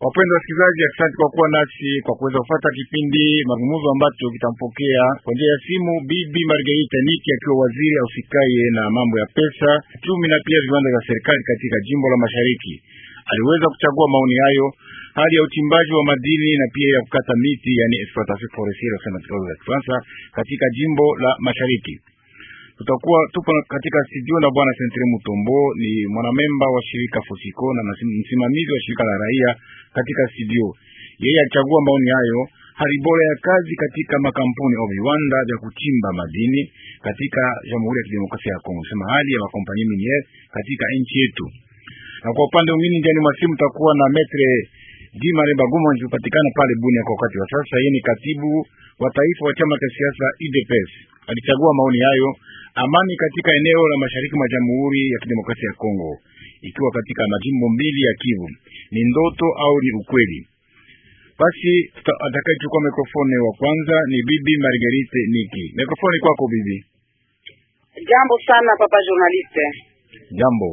Wapendwa wasikilizaji, asante kwa kuwa nasi kwa kuweza kufuata kipindi mazungumzo ambacho kitampokea kwa njia ya simu Bibi Margarita Niki akiwa waziri ausikaye na mambo ya pesa, uchumi na pia viwanda vya serikali katika jimbo la Mashariki. Aliweza kuchagua maoni hayo, hali ya uchimbaji wa madini na pia ya kukata miti, yani exploitation forestière sana kwa Kifaransa, katika jimbo la Mashariki. Tutakuwa tupo katika studio na bwana Sentre Mutombo, ni mwanamemba wa shirika Fosiko na msimamizi wa shirika la raia katika studio. Yeye alichagua maoni hayo, hali bora ya kazi katika makampuni au viwanda vya kuchimba madini katika Jamhuri ya Kidemokrasia ya Kongo, sema hali ya makompani miniere katika nchi yetu. Na kwa upande mwingine, ndani mwa simu takuwa na metre Jimare Baguma anapatikana pale Bunia kwa wakati wa sasa. Yeye ni katibu wa taifa wa chama cha siasa UDPS. Alichagua maoni hayo, amani katika eneo la mashariki mwa Jamhuri ya Kidemokrasia ya Kongo, ikiwa katika majimbo mbili ya Kivu, ni ndoto au ni ukweli? Basi atakayechukua mikrofoni wa kwanza ni bibi Marguerite Niki. Mikrofoni kwako bibi. Jambo sana papa journaliste. Jambo.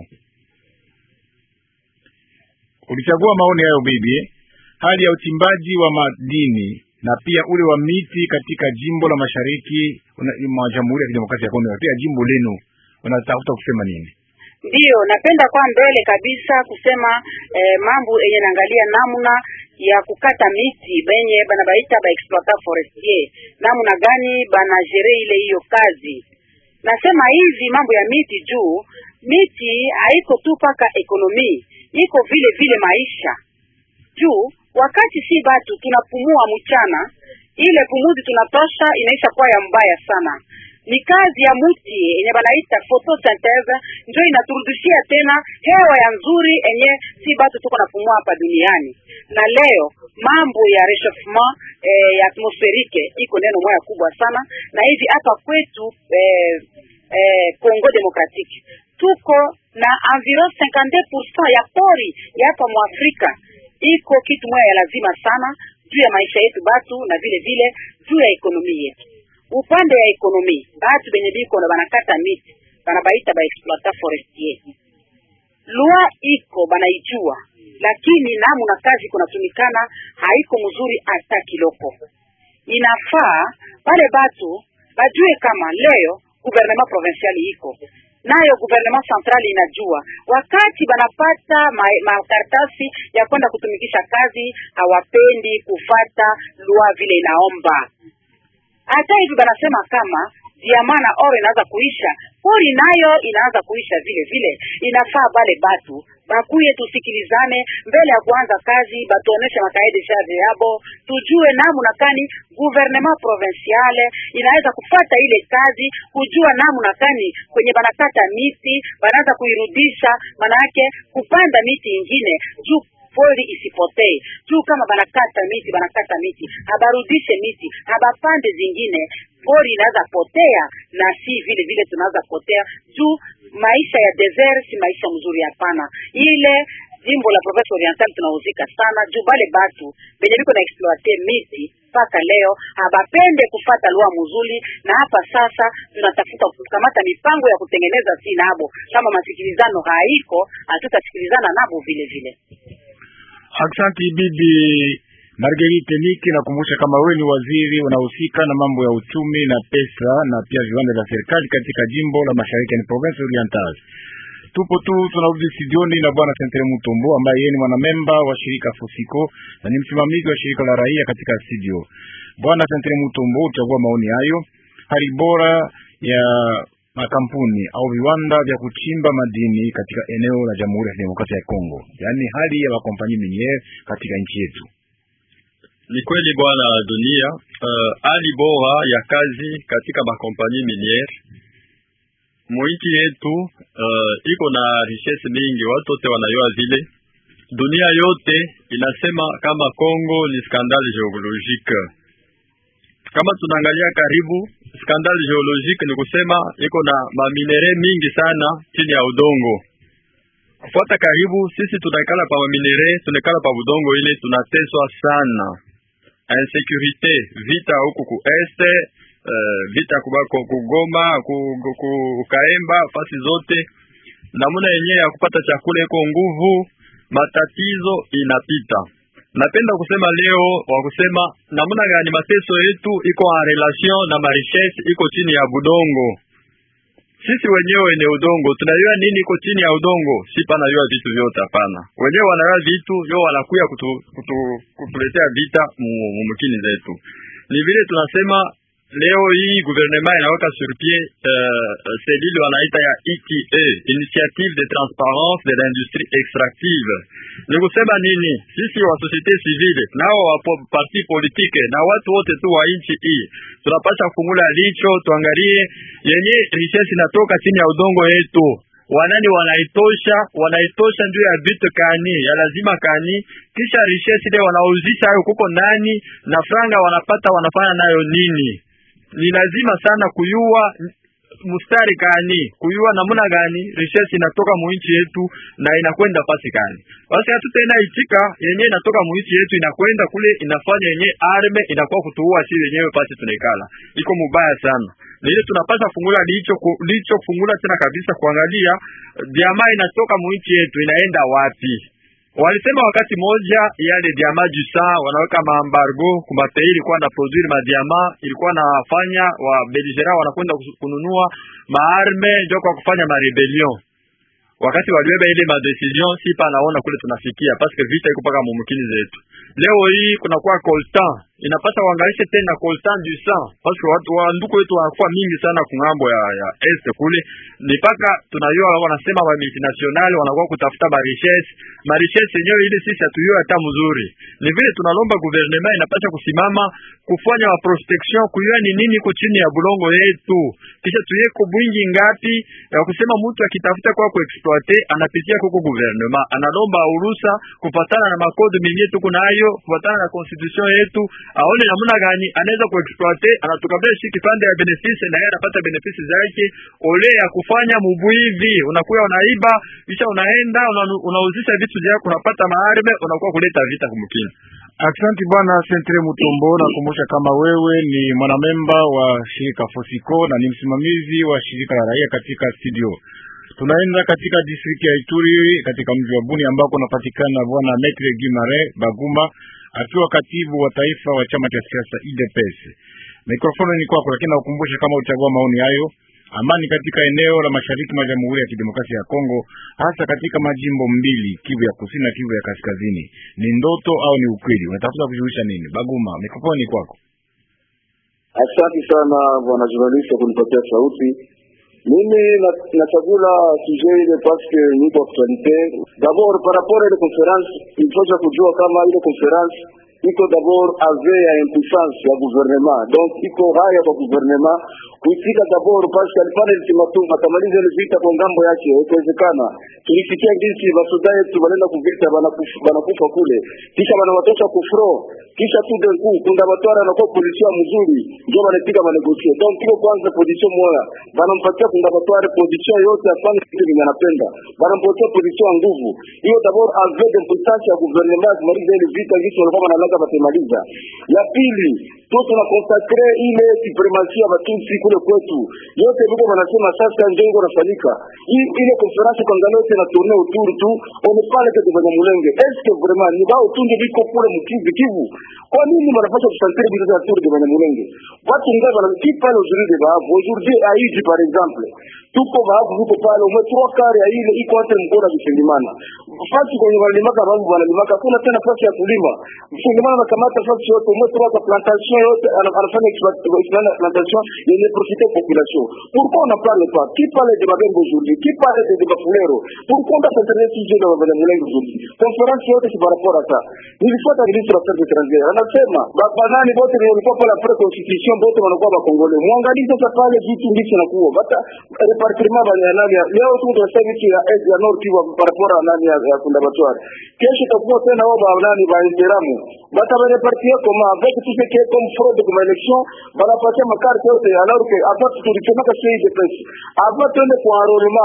Ulichagua maoni hayo bibi, hali ya uchimbaji wa madini na pia ule wa miti katika jimbo la mashariki mwa Jamhuri ya Kidemokrasia ya Kongo, pia jimbo lenu, unatafuta kusema nini? Ndiyo, napenda kwa mbele kabisa kusema eh, mambo yenye naangalia namna ya kukata miti benye bana baita ba exploitant forestier, namna gani bana jere ile hiyo kazi. Nasema hivi mambo ya miti juu miti haiko tu paka ekonomi, iko vile vile maisha juu wakati si batu tunapumua mchana, ile pumuzi tunatosha inaisha kuwa ya mbaya sana. Ni kazi ya muti yenye banaita photosynthese njo inaturudishia tena hewa ya nzuri enye si batu tuko napumua hapa duniani. Na leo mambo ya rechauffement eh, ya atmosferike iko neno moya kubwa sana, na hivi hapa kwetu eh, eh, Congo Democratique tuko na environ 52% ya pori ya hapa Mwafrika iko kitu moja ya lazima sana juu ya maisha yetu batu na vile vile juu ya ekonomi yetu. Upande ya ekonomi batu benye biko na banakata miti banabaita ba exploitant forestier, lua iko banaijua, lakini namna kazi kunatumikana haiko mzuri hata kiloko. Inafaa pale batu bajue kama leo gouvernement provincial iko nayo gouvernement central inajua wakati banapata makaratasi ma ya kwenda kutumikisha kazi, hawapendi kufata lua vile inaomba. Hata hivi banasema kama diamana oro inaanza kuisha, pori nayo inaanza kuisha vile vile. Inafaa bale batu bakuye tusikilizane mbele ya kuanza kazi, batuoneshe makae de charge yabo, tujue namna kani gouvernement provinciale inaweza kufata ile kazi, kujua namna kani kwenye banakata miti banaanza kuirudisha, manake kupanda miti ingine juu pori isipotee. Juu kama banakata miti banakata miti, habarudishe miti, habapande zingine, pori inaweza potea, na si vile vile tunaweza potea juu maisha ya desert si maisha mzuri, hapana. Ile jimbo la Province Oriental tunahusika sana juu bale batu benye biko na exploite miti mpaka leo habapende kufata lua mzuri, na hapa sasa tunatafuta kukamata mipango ya kutengeneza si nabo, kama masikilizano haiko, hatutasikilizana nabo vile vile. Asante bibi Marguerite Niki, nakumbusha kama wewe ni waziri unahusika na mambo ya uchumi na pesa na pia viwanda vya serikali katika jimbo la Mashariki ni Province Oriental. Tupo tu tunarudi studioni na bwana Sentre Mutombo ambaye yeye ni mwanamemba wa shirika Fusiko na ni msimamizi wa shirika la raia katika studio. Bwana Sentre Mutombo, uchagua maoni hayo, hali bora ya makampuni au viwanda vya kuchimba madini katika eneo la Jamhuri ya Kidemokrasia ya Kongo, yaani hali ya makompanyi miniere katika nchi yetu. Ni kweli bwana dunia, hali uh, bora ya kazi katika makompanyi miniere mwinchi yetu uh, iko na richesse mingi, watu wote wanayua vile. Dunia yote inasema kama Kongo ni skandale geologique. Kama tunaangalia karibu, skandale geologique ni kusema iko na maminere mingi sana chini ya udongo. Kufuata karibu, sisi tunaikala pa maminere, tunaikala pa udongo, ile tunateswa sana insécurité, vita huku ku este uh, vita kubako kugoma kukaemba fasi zote, namuna yenyewe ya kupata chakula iko nguvu, matatizo inapita. napenda kusema leo wa kusema namna gani mateso yetu iko en relation na marichesse iko chini ya budongo. Sisi wenyewe ni udongo, tunajua nini iko chini ya udongo? Si panajua vitu vyote, hapana. Wenyewe wanajua vitu yo, wanakuya kutu, kutu, kutuletea vita mumukini zetu. Ni vile tunasema leo hii gouvernement inaweka sur pied uh, selile wanaita ya ETA, Initiative de Transparence de l'Industrie Extractive. Ni kusema nini? Sisi wa societe civile nao wa parti politique na watu wote tu wa nchi hii tunapasha kufungula licho, tuangalie yenye richesse inatoka chini ya udongo yetu wanani wanaitosha wanaitosha ndio ya vitu kani ya lazima kani, kisha richesse ile wanauzisha hayo kuko nani na franga wanapata wanafanya nayo nini? Ni lazima sana kuyua mustari gani, kuyua namna gani richesse inatoka muinchi yetu na inakwenda pasi gani. Basi hatutaenda itika yenye inatoka muinchi yetu inakwenda kule inafanya yenye arme inakuwa kutuua si wenyewe pasi tunaikala, iko mubaya sana. Na ile tunapasha fungula licho licho fungula tena kabisa kuangalia jamaa inatoka muinchi yetu inaenda wapi. Walisema wakati moja yale diama du sang wanaweka maambargo kumapei ilikuwa na produire madiama ilikuwa nafanya wa beligera wanakwenda kununua maarme ndio kwa kufanya marebellion. Wakati waliweba ile madecision, si pa naona kule tunafikia paske vita iko paka mumukini zetu. Leo hii kunakuwa coltan inapasa waangalishe tena coltan du sang paske watu wa nduku wetu wanakuwa mingi sana kungambo ya, ya est kule, ni paka tunajua wanasema wa multinational wanakuwa kutafuta ma richesse ma richesse yenyewe ile sisi hatuyua hata mzuri. Ni vile tunalomba gouvernement inapasha kusimama kufanya wa prospection kujua ni nini iko chini ya bulongo yetu, kisha tuyeko bwingi ngapi ya kusema mtu akitafuta kwa kuexploite anapitia kuko gouvernement analomba urusa kufatana na makodi mingi tuko nayo kufatana na constitution yetu aone namna gani anaweza kuexploite, anatukabia shi kipande ya benefice na yeye anapata benefice zake, ole ya kufanya mubwivi. Unakuwa unaiba kisha unaenda unauzisha una vitu vyako unapata maarbe, unakuwa kuleta vita kumkini. Aksanti bwana Sentre Mutombo, nakumbusha kama wewe ni mwanamemba wa shirika Fosiko na ni msimamizi wa shirika la raia katika studio. Tunaenda katika distrikti ya Ituri katika mji wa Buni ambako unapatikana bwana Metre Gimare Baguma akiwa katibu wa taifa wa chama cha siasa UDPS. Mikrofoni ni kwako, lakini nakukumbusha kama uchagua maoni hayo. Amani katika eneo la mashariki mwa Jamhuri ya Kidemokrasia ya Kongo, hasa katika majimbo mbili, Kivu ya kusini na Kivu ya kaskazini, ni ndoto au ni ukweli? Unatafuta kujulisha nini? Baguma, mikrofoni ni kwako. Asante sana bwana journalist kunipatia sauti. Mimi nachagula sujet ile paske niko actualite. D'abord par rapport ile conference, ilifosha kujua kama ile conference iko d'abord ave ya impuissance ya gouvernement, donc iko haya kwa gouvernement kuitika d'abord paske alifanya ultimatum atamaliza ile vita kwa ngambo yake, haikuwezekana. Tulisikia jinsi basoda yetu wanaenda kuvita banakufa, banakufa kule, kisha banawatosha kufro, kisha tu d'un coup kunda batwara anakuwa position mzuri, ndio wanapiga manegosie. Donc iko kwanza position moja, banampatia kunda batwara position yote afanye kitu kile anapenda, banampatia position ya nguvu. Hiyo d'abord ave d'impuissance ya gouvernement kumaliza ile vita, jinsi walikuwa wanalaga batemaliza. Ya pili tu tuna consacre ile supremacia ya Batutsi kule kwetu, yote vile wanasema sasa ndio iko nafanyika. Hii ile conference kangalo yote na tourne autour tu on ne parle que de Banyamulenge. Est-ce que vraiment ni bao tu ndio biko kule mkivu kivu? Kwa nini wanapaswa kusantre vitu za tour de Banyamulenge? Watu ndio wanaki pale aujourd'hui de baavu. Aujourd'hui à Iji par exemple, tuko baavu huko pale ume trois quarts ya ile iko hata mkoa wa Kisengimana. Fasi kwenye walimaka babu wanalimaka kuna tena fasi ya kulima. Kisengimana na kamata fasi yote ume trois kwa plantation yote anafanya exploitation yenye profite population. Pourquoi on ne parle pas Qui parle de Babembe aujourd'hui Qui parle de Bafulero Pourquoi on s'intéresse sujet de Banyamulenge aujourd'hui Conférence yote si par rapport à ça. Nilifuata ministre wa affaires étrangères anasema banani bote ni walikuwa pale après constitution bote wanakuwa bakongole. Muangalie sasa pale vitu ndicho nakuwa bata repartiment banya nani leo tu tunasema vitu ya est ya nord kiwa par rapport à nani ya kunda batwari. Kesho takuwa tena wao ba nani ba interamu bata ba repartir comme avec tout ce qui est comme fraude comme élection banapatia makarte yote alors que hapa tulichomaka sei de pesa hapa twende kwa enrôlement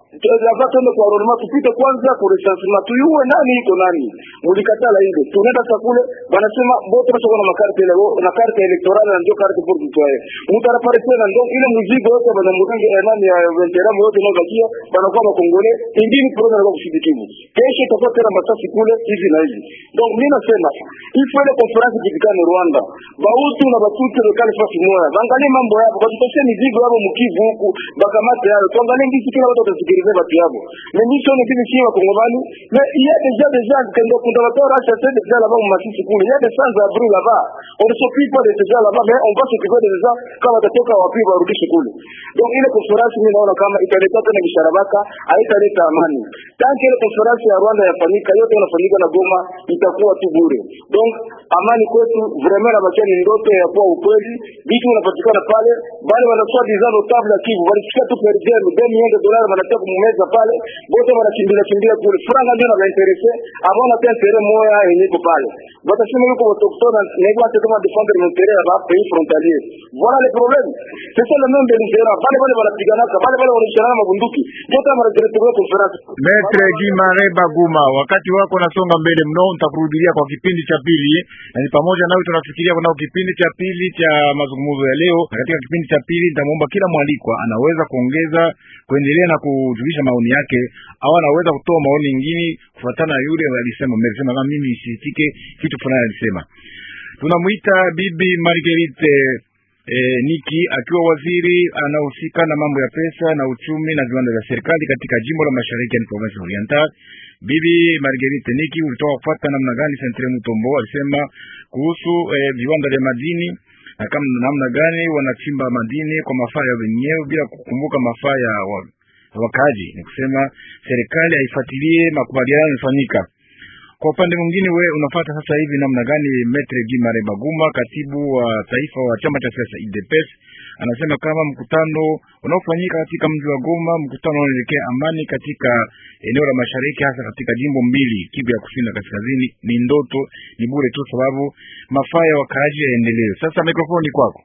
lava twende kwa arorema tupite kwanza ku recensement tuyue nani iko nani mulikatala ile tunaenda sakule banasema bote basi kuna makarte ile na carte electorale na ndio carte pour citoyen mtu anapare tena ndio ile mzigo yote bana murenge ya nani ya veterano yote na bakia banakuwa makongole ingine program ya kushidikivu kesho itakuwa tena masasi kule hivi na hivi donc mimi nasema il faut ile conference kitikane Rwanda bautu na batuti lokali fasi moja bangalie mambo yao batupatie mizigo yao mkivu huku bakamate yao tuangalie ngisi kila watu watasikiliza batu yao mais nous sommes des filles wakongomani mais il y a déjà des gens qui ont condamné à chasser des gens là-bas masisi kule il y a des sans-abri là-bas on ne s'occupe pas de ces gens là-bas mais on va s'occuper des gens kama watatoka wapi warudishe kule donc ile conference mimi naona kama italeta tena bisharabaka haitaleta amani tanki ile conference ya Rwanda yafanyika yote inafanyika na Goma itakuwa tu bure donc amani kwetu vraiment na bakia ni ndoto ya kuwa ukweli vitu vinapatikana pale bali wanakuwa design notable ya Kivu walisikia tu per diem 2 millions de dollars wanatia kumeza pale bote wanakimbia kimbia kule franga ndio na interesse avant na intérêt moya yenye iko pale watasema yuko autochtone na hivyo hata kama défendre l'intérêt ya pays frontalier voilà le problème c'est ça le même belligérant bale bale wanapigana bale bale wanashana mabunduki yote wanajiretea conference Metre Gimare Baguma, wakati wako nasonga mbele mno, nitakurudilia kwa kipindi cha pili, na ni pamoja nawe tunafikiria kunao kipindi cha pili cha mazungumzo ya leo. Na katika kipindi cha pili nitamwomba kila mwalikwa anaweza kuongeza kuendelea na kujulisha maoni yake, au anaweza kutoa maoni mengine kufuatana na yule alisema mmesema, kama mimi isitike kitu fulani alisema. Tunamwita Bibi Marguerite E, Niki akiwa waziri anahusika na mambo ya pesa na uchumi na viwanda vya serikali katika jimbo la Mashariki ya Province Oriental. Bibi Marguerite Niki ulitoka kufuata namna gani Sentre Mutombo alisema kuhusu e, viwanda vya madini na kama namna gani wanachimba madini kwa mafaa ya wenyewe bila kukumbuka mafaa ya wakaji. Ni kusema serikali haifuatilie makubaliano yalifanyika. Kwa upande mwingine, we unafuata sasa hivi namna gani? Metre Gimare Baguma, katibu wa taifa wa chama cha siasa UDPS, anasema kama mkutano unaofanyika katika mji wa Goma, mkutano unaoelekea amani katika eneo la mashariki, hasa katika jimbo mbili, Kivu ya kusini na kaskazini, ni ndoto, ni bure tu, sababu mafaa ya wakaaji yaendelee. Sasa mikrofoni kwako.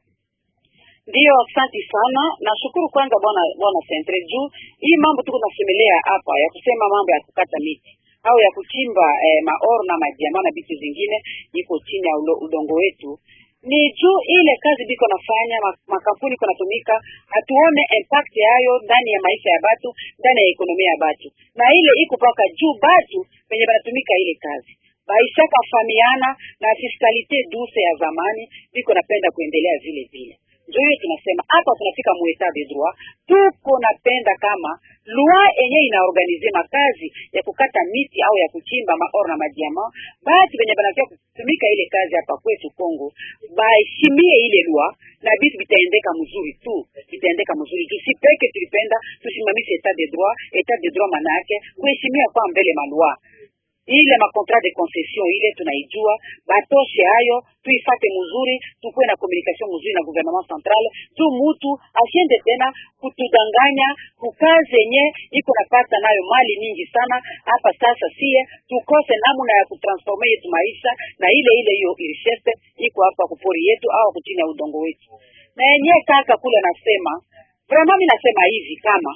Ndiyo, asante sana. Nashukuru kwanza bwana bwana Sentre juu hii mambo tuko nasemelea hapa ya kusema mambo ya kukata miti au ya kuchimba eh, maor na madiama na vitu zingine iko chini ya ulo, udongo wetu ni juu ile kazi biko nafanya makampuni iko natumika, hatuone impact yayo ndani ya maisha ya batu, ndani ya ekonomia ya batu, na ile iko paka juu batu penye banatumika ile kazi baishaka famiana na fiskalite duse ya zamani biko napenda kuendelea vile vile ndio hiyo tunasema hapa tunafika mu etat de droit, tuko napenda kama loi yenye inaorganize makazi ya kukata miti au ya kuchimba maor na madiama, basi venye banakia kutumika ile kazi hapa kwetu Kongo baheshimie ile loi na vitu vitaendeka mzuri tu, vitaendeka mzuri juu si peke tulipenda tusimamishe etat de droit. Etat de droit maana yake kuheshimia kwa mbele maloi ile makontrat de concession ile tunaijua, batoshe hayo, tuifate mzuri, tukuwe na communication mzuri na gouvernement central, tu mutu asiende tena kutudanganya kukazi yenye iko napata nayo mali mingi sana hapa. Sasa sie tukose namna ya kutransforme yetu maisha na ile ile hiyo richesse iko hapa kupori yetu au kuchini ya udongo wetu. Na yenyewe kaka kule nasema vraiment, mimi nasema hivi kama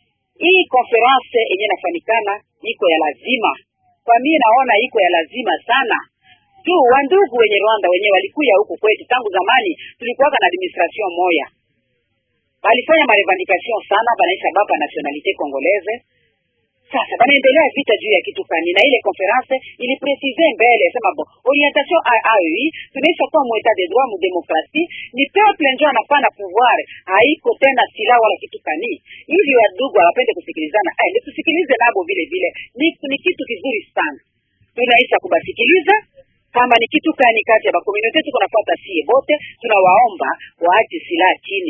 hii conference yenye nafanikana iko ya lazima kwa mimi naona iko ya lazima sana juu wandugu wenye Rwanda wenye walikuya huku kwetu tangu zamani, tulikuwa na administration moya, walifanya marevendication sana, banaisha baba nationalite congolaise. Sasa banaendelea vita juu ya kitu kani, na ile conference ili precise mbele sema bo orientation AAI tunaisha kuwa mu etat de droit mu demokrasi, ni peuple ndio anapana pouvoir, haiko tena silaha wala kitu kani. Hivi wadugu hawapende kusikilizana, eh, ni tusikilize nabo vile vile, ni, ni kitu kizuri sana, tunaisha kubasikiliza kama ni kitu kani kati ya bakomunite tuko nafuata sie bote, tunawaomba waache silaha chini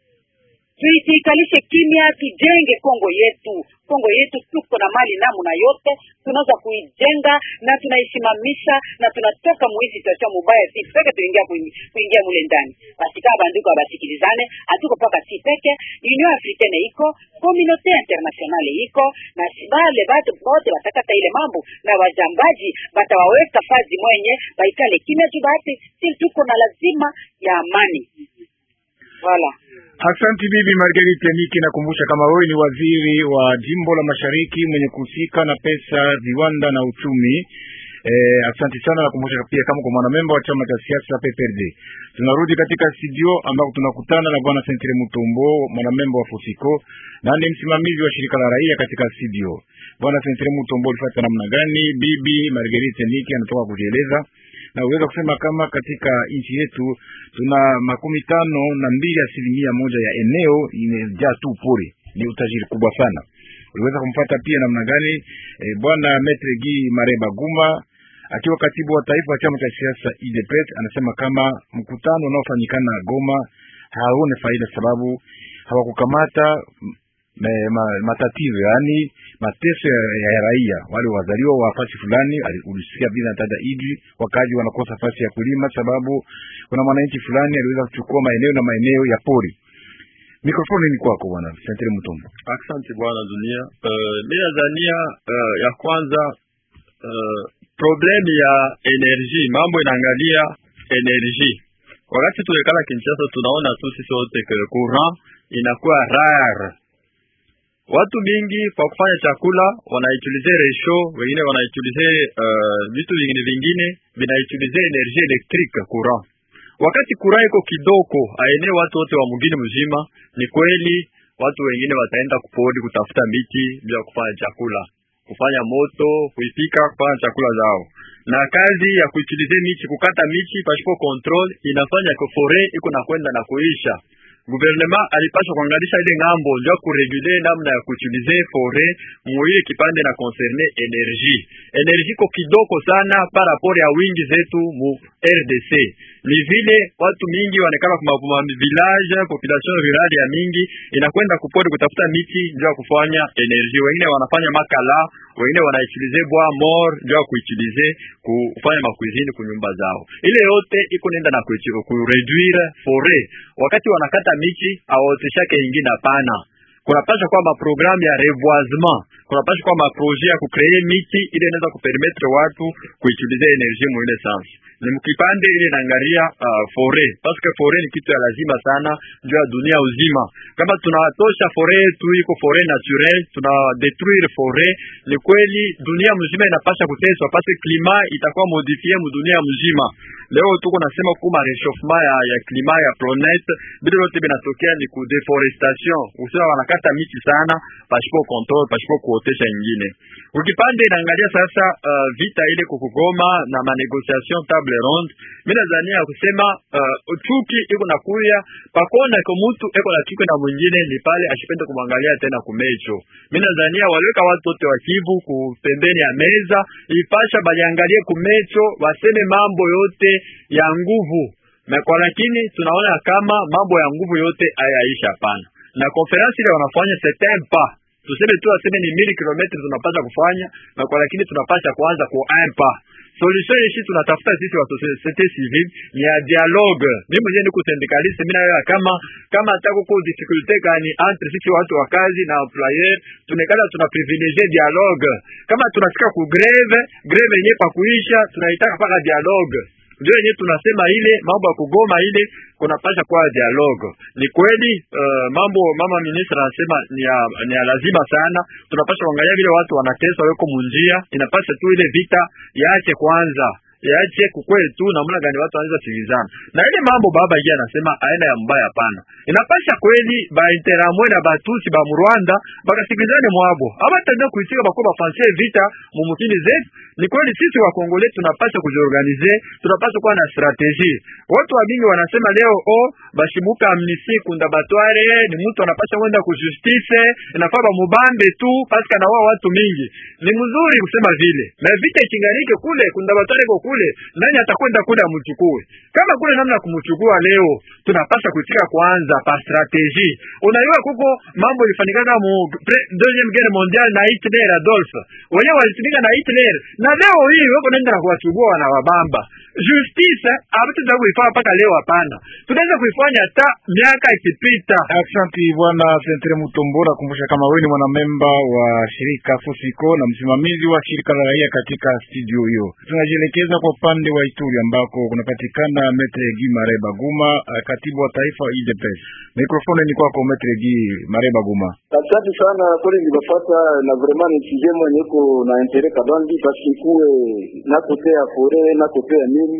tuikalishe kimya, tujenge Kongo yetu. Kongo yetu tuko na mali namna yote, tunaweza kuijenga na tunaisimamisha na tunatoka muhii situation mubaya, si peke tuingia kuingia mule ndani. Basi kama bandiko abasikilizane, hatuko paka si peke. Union Africaine iko, communauté internationale iko na bale batu bote batakata ile mambo na wajambaji batawaweka fazi mwenye baikale kimya tu, basi si tuko na lazima ya amani Voilà. Asante bibi Marguerite Niki, nakumbusha kama wewe ni waziri wa jimbo la Mashariki mwenye kuhusika na pesa, viwanda na uchumi. Eh, asante sana. Nakumbusha pia kama kwa mwanamemba wa chama cha siasa PPRD. Tunarudi katika studio ambako tunakutana na bwana Sentre Mutombo, mwanamemba wa Fosiko na ni msimamizi wa shirika la raia katika studio. Bwana Sentre Mutombo, ulifuata namna gani? Bibi Marguerite Niki anatoka kujieleza na uweza kusema kama katika nchi yetu tuna makumi tano na mbili asilimia moja ya eneo imejaa tu pori, ni utajiri kubwa sana. Uliweza kumpata pia namna gani? E, bwana Metre Gi Mareba Guma akiwa katibu wa taifa wa chama cha siasa UDPS anasema kama mkutano unaofanyikana Goma hauna faida, sababu hawakukamata me, ma, matatizo yaani mateso ya, ya raia wale wazaliwa wa fasi fulani. Ulisikia bila tada idi wakaji wanakosa fasi ya kulima, sababu kuna mwananchi fulani aliweza kuchukua maeneo na maeneo ya pori. Mikrofoni ni kwako bwana Sentre Mutombo. Asante bwana Dunia. Uh, mimi nadhania uh, ya kwanza uh, problemu ya energy, mambo inaangalia energy. Wakati tulikala Kinshasa, tunaona tu sisi wote ke courant inakuwa rare watu mingi kwa kufanya chakula wanautilize resho, wengine wanautilize uh, vitu vingine vingine vinautilize energie electrique courant. Wakati courant iko kidogo aene watu wote wa mgini mzima, ni kweli watu wengine wataenda kupori kutafuta miti bila kufanya chakula, kufanya moto, kuipika, kufanya chakula zao. Na kazi ya kuutilize miti, kukata miti pasipo control, inafanya ko forêt iko na kwenda na kuisha Guvernema alipaswa kuangalisha ile ngambo ndio kuregule namna ya kuutilize fore muile kipande na concerne energie. Energie ko kidogo sana par rapport ya wingi zetu mu RDC. Ni vile watu mingi wanekala kuma village, population rurale ya mingi inakwenda kupori kutafuta miti ndio kufanya energie. Wengine wanafanya makala, wengine wanautilize bois mort ndio kuutilize kufanya makuizini kunyumba zao. Ile yote iko nenda na kureduire fore. Wakati wanakata miti awaoteshake ingine hapana. Kunapasha kuwa maprogramu ya reboisement, kunapasha kuwa maproje ya kukree miti ili inaweza kupermettre watu kuutilize energie mwile sans ni mkipande ile naangalia uh, fore parce que fore ni kitu ya lazima sana juu ya dunia uzima. Kama tunatosha fore yetu iko fore naturel, tuna detruire fore, ni kweli dunia mzima inapasha kuteswa, parce que klima itakuwa modifie mu dunia mzima. Leo tuko nasema kuma rechauffement ya, ya klima ya planete, bila yote binatokea ni ku deforestation, usema wanakata miti sana pasipo control, pasipo kuotesha nyingine. Ukipande inaangalia sasa uh, vita ile kukugoma na manegociation table ronde, mimi nadhani ya kusema uh, chuki iko na kuya pakona ko mtu eko na chuki na mwingine, ni pale ashipende kumwangalia tena kumecho. Mimi nadhani waliweka watu wote wa Kivu ku pembeni ya meza, ipasha baliangalie kumecho, waseme mambo yote ya nguvu na kwa lakini tunaona kama mambo ya nguvu yote hayaisha. Hapana, na konferensi ile wanafanya c'est pas tuseme tu aseme ni mili kilometri tunapasha kufanya na kwa lakini tunapasha kuanza ku impa solution ishi tunatafuta sisi wa societe civile ni ya dialogue. Mimi mwenyewe niko syndicaliste, mimi nayo kama kama atako ku difficulty gani entre sisi watu wa kazi na employer, tunekala tuna privilegier dialogue. Kama tunafika ku greve, greve yenyewe pa kuisha, tunaitaka paka dialogue ndio yenyewe tunasema ile mambo ya kugoma ile kunapasha kwa dialogue. Ni kweli uh, mambo mama ministra anasema ni ya, ni ya lazima sana. Tunapasha kuangalia vile watu wanateswa weko munjia, inapasha tu ile vita yaache kwanza yaache kukweli tu namna gani watu wanaweza sikilizana na ile mambo baba yeye anasema aina ya mbaya hapana. Inapasha kweli ba interamwe na batusi ba Rwanda bakasikilizane mwabo aba tanda kuitika bako bafansie vita mumukini zetu. Ni kweli sisi wa Kongole tunapasha kujiorganize, tunapasha kuwa na strategie. Watu wa mingi wanasema leo o bashibuka amnisi kunda batware ni mtu anapasha kwenda ku justice inafaa ba mubambe tu paska na wao watu mingi. Ni mzuri kusema vile. Na vita ikinganike kule kunda batware ko kule nani atakwenda kule amchukue? Kama kule namna kumchukua leo, tunapaswa kuitika kwanza pa strategie. Unajua kuko mambo ilifanyikana mu deuxième guerre mondiale na Hitler Adolf, wenyewe walitumika na Hitler, na leo hii wako naenda na kuwachukua na wabamba justice hatuta kuifanya mpaka leo. Hapana, tunaweza kuifanya hata miaka ikipita. Asante bwana Sentre Mutombora, kumbusha kama wewe ni mwanamemba wa shirika Fusiko na msimamizi wa shirika la raia katika studio hiyo. Tunajielekeza tunajielekeza kwa upande wa Ituri ambako kunapatikana Metre Gi Mare Baguma, katibu wa taifa wa UDPS. Mikrofoni ni kwako Metre Gi Mare Baguma. Asante sana kweli, nilipata na vraiment ni sujet mwenye iko na interet kabambi parce kuwe na kote ya fore na kote ya nini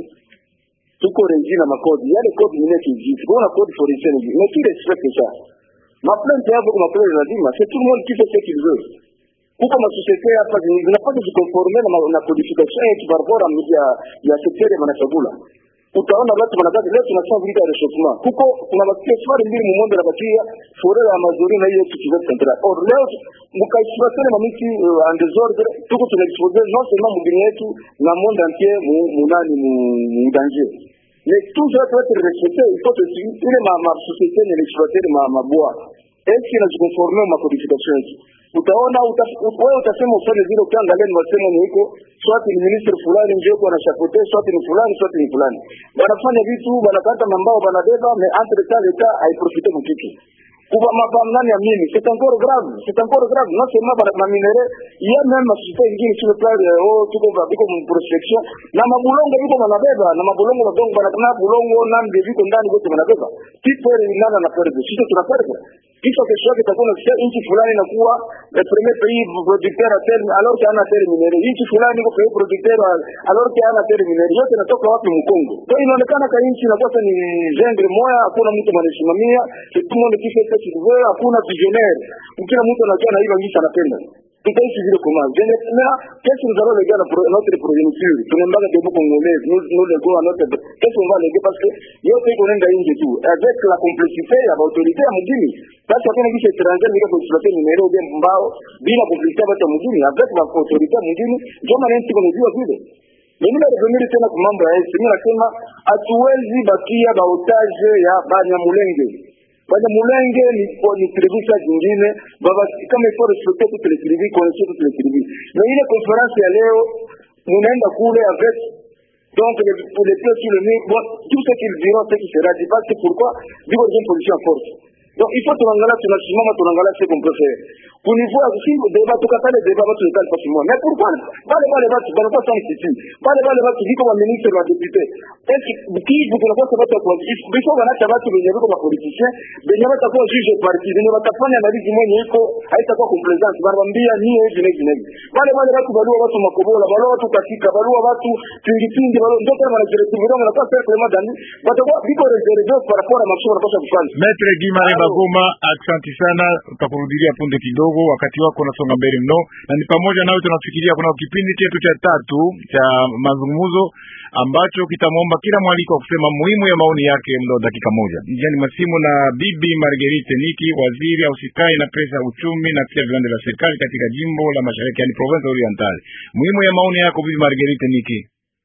tuko reji na makodi yale kodi mine kijiji kuna kodi forestier ni mais tu respecte ça ma plainte yako kwa plainte lazima c'est tout le monde qui fait ce qu'il veut kuko masosiete hapa zinapata jikonforme na, na codification yetu barbara ya ya sekter ya manachagula utaona watu wanakazi leo tunasema vita ya rechauffement kuko kuna makeswari mbili mumondo na bakia fore ya mazuri na hiyo kitu central or leo mkaexploiter na miti uh, en désordre tuko tunaexpose non seulement mugini yetu na monde entier mu munani mu, mu danger mais tout ça doit être respecté il faut que ile ma, ma société ni exploiter ma maboa est-ce que najikonforme ma codification yetu utaona wewe utasema ufanye vile, ukiangalia ni wasemo ni huko swati ni minister fulani ndio kwa na chapeau swati ni fulani swati ni fulani, wanafanya vitu wanakata mambao wanabeba, mais entre temps l'etat haiprofite mkitu kuba mapambano ya mimi c'est encore grave c'est encore grave non seulement bana ma minere il y a même société ingine sur le plan oh tuko biko mu prospection na mabulongo biko wanabeba na mabulongo badongo bana na bulongo na ndiviko ndani wote wanabeba tipo ile nana na perde sisi tunaperde kisha kesho yake itakuwa nasikia nchi fulani inakuwa le premier pays producteur à terme alors qu'il y a un terre minere nchi fulani iko pays producteur alors qu'il y a un terre minere yote inatoka wapi mkongo kwa inaonekana ka nchi inakuwa ni genre moya hakuna mtu anasimamia tout le monde qui fait ce qu'il veut hakuna visionnaire kila mtu anajua na hilo nchi anapenda tutaishi vile comment je ne sais qu'est-ce que nous allons léguer à notre progéniture tunaombaga debout congolais nous nous léguons à notre qu'est-ce qu'on va léguer parce que yote iko nenda nje tu avec la complicité ya autorité ya mjini basi hakuna kitu étranger nika kuexploiter numero bien mbao bila complicité ya watu wa mjini avec la autorité ya mjini ndio maana nchi kunajua vile mimi narevenir tena kwa mambo ya esi mimi nasema hatuwezi bakia ba otage ya Banyamulenge Banyamulenge ni ni tribu sa zingine baba kama ifo respecter toutes les tribus connaître toutes les tribus mais ile conférence ya leo munaenda kule avec donc les, les pieds sur le mur bon tout ce qu'ils diront ce qui sera dit parce que pourquoi viko une position en force donc il faut tunaangalia tunasimama tunaangalia ce qu'on peut faire kunivua singo deba tukatale deba watu nikali kwa simama mais pourquoi wale wale watu wanakuwa sana sisi wale wale watu viko wa ministre wa député est-ce kivu tunakuwa sababu ya kwa before wanaacha watu wenye viko ma politiciens wenye watakuwa juge parti wenye watafanya analizi mwenye iko haitakuwa complaisance barambia nie hivi na hivi na hivi wale wale watu balua watu makobola balua watu katika balua watu tingi tingi balua ndio kama wanajiretu ndio wanakuwa sasa kama dani watakuwa viko reserve par rapport à masomo wanapaswa kufanya Metre Gimare Bagoma, asante sana, utakurudilia punde kidogo wakati wako unasonga mbele mno, na ni pamoja nawe tunafikiria kuna kipindi chetu cha tatu cha mazungumzo ambacho kitamwomba kila mwaliko wa kusema muhimu ya maoni yake muda wa dakika moja. Njiani masimu na Bibi Marguerite Niki, waziri ausikai na pesa ya uchumi na pia viwanda vya serikali katika jimbo la Mashariki, yani province Oriental. Muhimu ya maoni yako Bibi Marguerite Niki.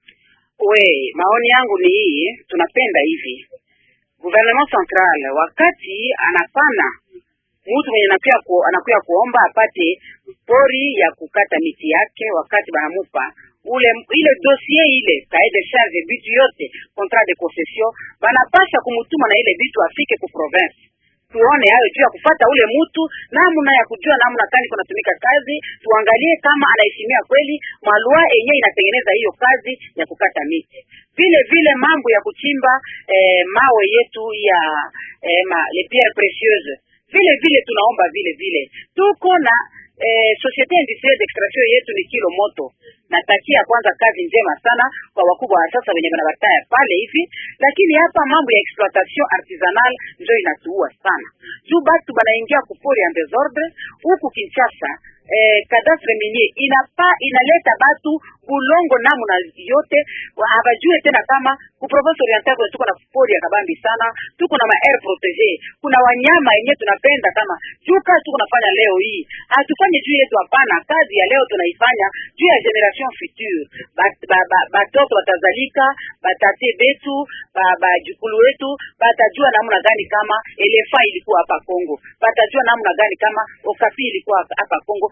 We, maoni yangu ni hii, tunapenda hivi gouvernement central wakati anapana mtu mwenye anakuya ku, anakuya kuomba apate pori ya kukata miti yake, wakati banamupa ule ile dossier ile cahier de charge bitu yote contrat de concession, banapasha kumutuma na ile bitu afike ku province tuone hayo juu ya kufata ule mtu namna ya kujua namna gani kunatumika kazi, tuangalie kama anaheshimia kweli malua yenyewe inatengeneza hiyo kazi ya kukata miti. Vile vile mambo ya kuchimba eh, mawe yetu ya eh, ma, les pierres précieuses vile vile tunaomba vile vile tuko na eh, societe industrielle d'extraction yetu ni kilo moto. Natakia kwanza kazi njema sana kwa wakubwa wa sasa wenye wanabataya pale hivi, lakini hapa mambo ya exploitation artisanal ndio inatuua sana juu batu banaingia kupori en desordre huku Kinshasa. Eh, kadastre minye inapa inaleta batu bulongo namna yote, habajue tena kama ku province oriental kuna tuko na pori ya kabambi sana, tuko na ma air protege, kuna wanyama yenyewe tunapenda kama juu. Kazi tuko nafanya leo hii hatufanye juu yetu, hapana. Kazi ya leo tunaifanya juu ya generation future, batoto ba, ba, ba, batazalika batate betu bajukulu ba, wetu batajua namna gani kama elefa ilikuwa hapa Kongo, batajua namna gani kama okapi ilikuwa hapa Kongo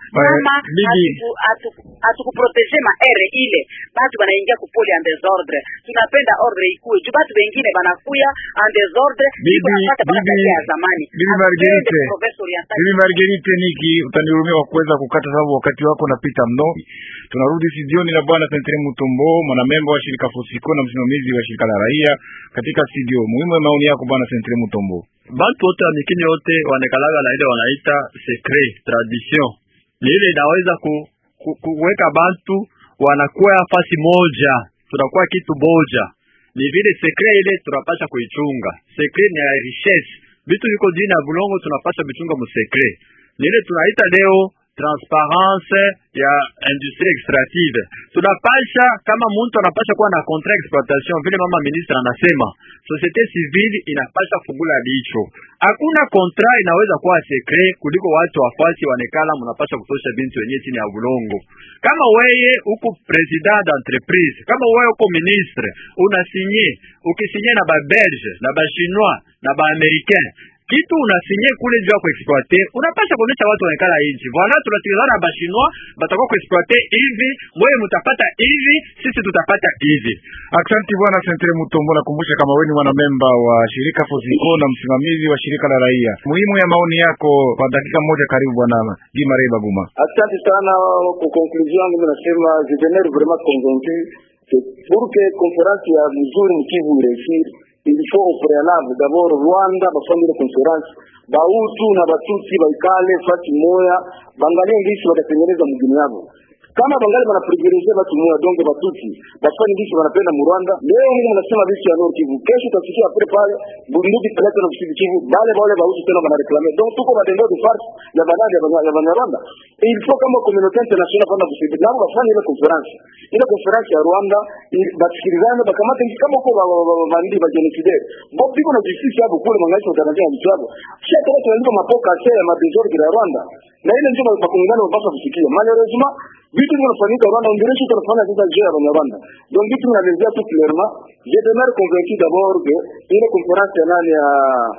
kama bibi. hatukuprotege maere ile batu banaingia kupoli en desordre. Tunapenda ordre ikuwe juu batu bengine banakuya en desordre, Bibi, iko napata bana bibi, tabia ya zamani. bibi Hatupende Marguerite. province orientale. Bibi Marguerite Niki, utanihurumia kwa kuweza kukata sababu wakati wako unapita mno. Tunarudi studioni na bwana Sentre Mutombo, mwanamemba wa shirika Fosiko na msimamizi wa shirika la raia katika studio. Muhimu ya maoni yako bwana Sentre Mutombo. bantu wote wa mikini yote wanekalaga na ile wanaita secret tradition, ni ile inaweza ku, ku, kuweka bantu wanakuwa fasi moja, tunakuwa kitu moja. Ni vile secret ile tunapasha kuichunga. Secret ni ya richesse, vitu viko jini ya bulongo tunapasha vichunga mu secret. Ni ile tunaita leo transparence ya industrie extractive. Tunapasha kama mtu anapasha kuwa na contrat exploitation, vile mama ministre anasema, societe civile inapasha fungula licho. Hakuna contrat inaweza kuwa secret kuliko watu wafasi wanekala, mnapasha kutosha bintu wenyewe chini ya bulongo. Kama weye uko president d'entreprise, kama weye uko ministre, unasinye ukisinye na ba belge na ba chinois na ba americain kitu unasinye kule juu ya kuexploite, unapasha kuonyesha watu wanekala inchi voila, tunasikilizana na bashinois batakuwa kuexploite hivi, mwewe mutapata hivi, sisi tutapata hivi. Aksanti bwana Sentre Mutombo, nakumbusha kama wewe ni mwanamemba wa shirika Fosiko na msimamizi wa shirika la raia. Muhimu ya maoni yako kwa dakika moja, karibu bwana Gimare Baguma. Asante sana. Kwa conclusion yangu nasema je demeure vraiment convaincu que pour que conférence ya mzuri mkivu ireusir il faut au préalable d'abord Rwanda bafanye ile conférence bautu na batusi baikale fasi moya bangalie ngisi watatengeneza mjini yabo kama bangali bana privilegie batu moya donc batuti bafanye ngisi wanapenda mu Rwanda leo mimi nasema vitu ya Nord Kivu kesho utasikia apre pale bunduki peleka na Sud Kivu bale bale bautu tena bana reclamer donc tuko batendo de farce ya banali ya banya- ya Banyarwanda Et il faut kama communauté internationale panda kusaidia nabo bafanye ile conference ile conference ya Rwanda ili- basikilizane bakamate ngisi kama uko bandi ba genocide bo biko na justice yabo kule mangaisha utarajia ya mtu yabo sio kama tunaandika mapoka ya madesordre ya Rwanda na ile ndio bakongana wanapaswa kusikia malheureusement vitu vinafanyika Rwanda ndirisho tunafanya sasa je ya Rwanda donc vitu vinaelezea tu clairement je demeure convaincu d'abord que ile conference ya nani ya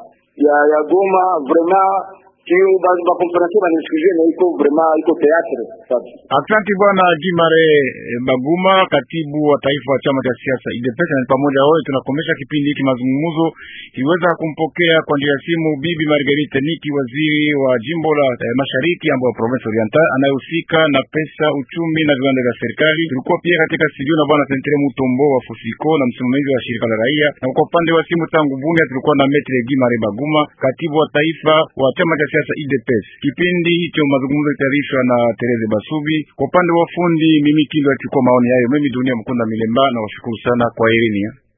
ya ya Goma vraiment kiyo ba ba conference ba nisije na iko vraiment iko théâtre sasa Asante bwana Gimare eh, Baguma, katibu wa taifa wa chama cha siasa UDPS. Na pamoja wote tunakomesha kipindi hiki mazungumzo. Iliweza kumpokea kwa njia ya simu bibi Marguerite Niki, waziri wa jimbo la eh, mashariki ambayo province oriental anayehusika na pesa, uchumi na viwanda vya serikali. Tulikuwa pia katika studio na bwana Sentre Mutombo wa Fusiko na msimamizi wa shirika la raia, na kwa upande wa simu tangu Bunia tulikuwa na Metre Gimare Baguma, katibu wa taifa wa chama cha siasa UDPS. Kipindi hicho mazungumzo itayarishwa na Tereze Basubi. Kwa upande wa fundi, mimi Kindo achukua maoni hayo. Mimi Dunia Mkunda Milemba na washukuru sana kwa elimu.